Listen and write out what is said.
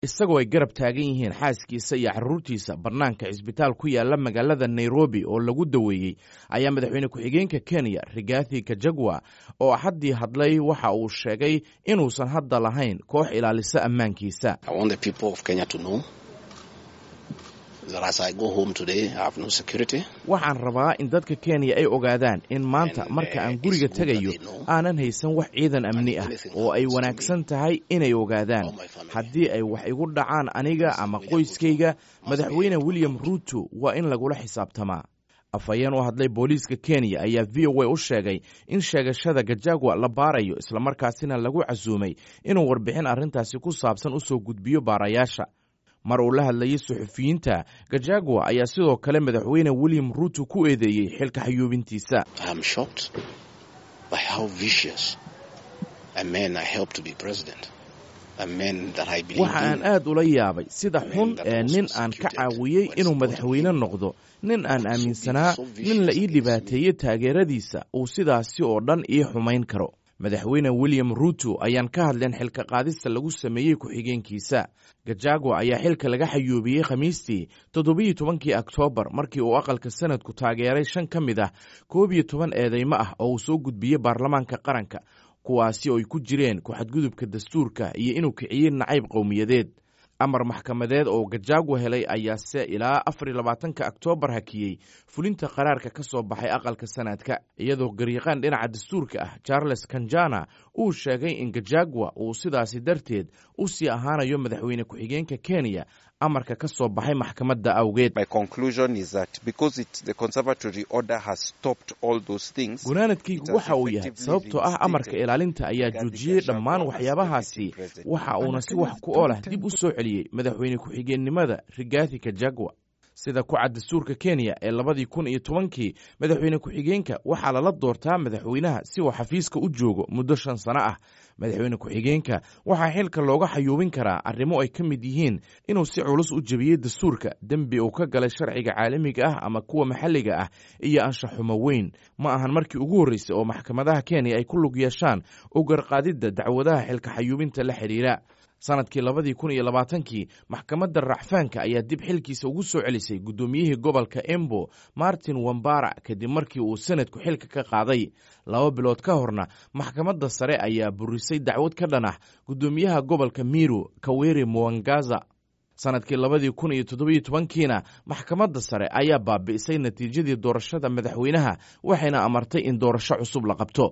isagoo ay garab taagan yihiin xaaskiisa iyo carruurtiisa bannaanka cisbitaal ku yaala magaalada nairobi oo lagu daweeyey ayaa madaxweyne ku-xigeenka kenya rigathi kajagwa oo axaddii hadlay waxa uu sheegay inuusan hadda lahayn koox ilaalisa ammaankiisa waxaan rabaa in dadka kenya ay ogaadaan in maanta marka aan guriga tegayo aanan haysan wax ciidan amni ah oo ay wanaagsan tahay inay ogaadaan haddii ay wax igu dhacaan aniga ama qoyskayga madaxweyne william ruuto waa in lagula xisaabtamaa afhayeen u hadlay booliiska kenya ayaa v o a u sheegay in sheegashada gajagwa la baarayo islamarkaasina lagu casuumay inuu warbixin arrintaasi ku saabsan u soo gudbiyo baarayaasha mar uu la hadlayay suxufiyiinta gajagwa ayaa sidoo kale madaxweyne william ruuto ku eedeeyey xilka xayuubintiisa waxa aan aad ula yaabay sida xun ee nin aan ka caawiyey inuu madaxweyne noqdo nin aan aaminsanaa nin la ii dhibaateeyey taageeradiisa uu sidaasi oo dhan ii xumayn karo madaxweyne william ruuto ayaan ka hadleen xilka qaadista lagu sameeyey ku-xigeenkiisa gajagwa ayaa xilka laga xayuubiyey khamiistii toddobiyo tobankii oktoobar markii uu aqalka sanadku taageeray shan ka mid ah koob iyo toban eedeymo ah oo uu soo gudbiyey baarlamaanka qaranka kuwaasi oo ay ku jireen ku-xadgudubka dastuurka iyo inuu kiciyey nacayb qowmiyadeed amar maxkamadeed oo gajagwa helay ayaase ilaa afar iyo labaatanka oktoobar hakiyey fulinta qaraarka ka soo baxay aqalka sanadka iyadoo garyaqaan dhinaca dastuurka ah charles kanjana uu sheegay in gajagwa uu sidaasi darteed u sii ahaanayo madaxweyne ku-xigeenka kenya amarka ka soo baxay maxkamadda awgeed gunaanadkaygu waxa uu yahay sababtoo ah amarka ilaalinta ayaa joojiyey dhammaan waxyaabahaasi waxa uuna si wax ku oolah dib u soo celiyey madaxweyne ku-xigeennimada rigathi kajagwa sida ku cad dastuurka kenya ee labadii kun iyo tobankii madaxweyne ku-xigeenka waxaa lala doortaa madaxweynaha si uu xafiiska u joogo muddo shan sano ah madaxweyne ku-xigeenka waxaa xilka looga xayuubin karaa arrimo ay ka mid yihiin inuu si culus u jebiyey dastuurka dembi uu ka galay sharciga caalamiga ah ama kuwa maxalliga ah iyo anshaxumo weyn ma ahan markii ugu horreysay oo maxkamadaha kenya ay ku lug yeeshaan u garqaadidda dacwadaha xilka xayuubinta la xidhiira sanadkii labadii kun iyo labaatankii maxkamadda racfaanka ayaa dib xilkiisa ugu soo celisay guddoomiyihii gobolka embo martin wambara kadib markii uu sanadku xilka ka qaaday laba bilood ka horna maxkamadda sare ayaa burisay dacwad ka dhan ah guddoomiyaha gobolka miru kaweri muwangaza sanadkii labadii kun iyo toddobiyo tobankiina maxkamadda sare ayaa baabi'isay natiijadii doorashada madaxweynaha waxayna amartay in doorasho cusub la qabto